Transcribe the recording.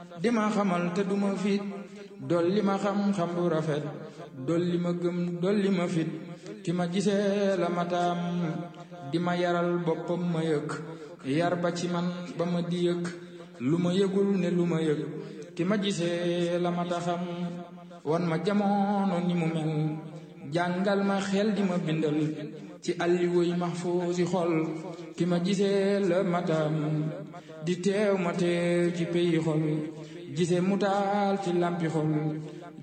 di ma xamal te duma fit dolli ma xam-xam bu rafet dolli ma gëm dolli ma fit ki ma gisee la mataam di ma yaral boppam ma yëg yar ba ci man ba ma di yëg lu ma yëgul ne lu ma yëg ki ma gisee la mata xam wan ma jamono ni mu mel jàngal ma xel di ma bindal ci alliwoy mahfuusi xol ki ma gisee la matam di teew ma teew ci peyi xol gise mu taal ci lampi xol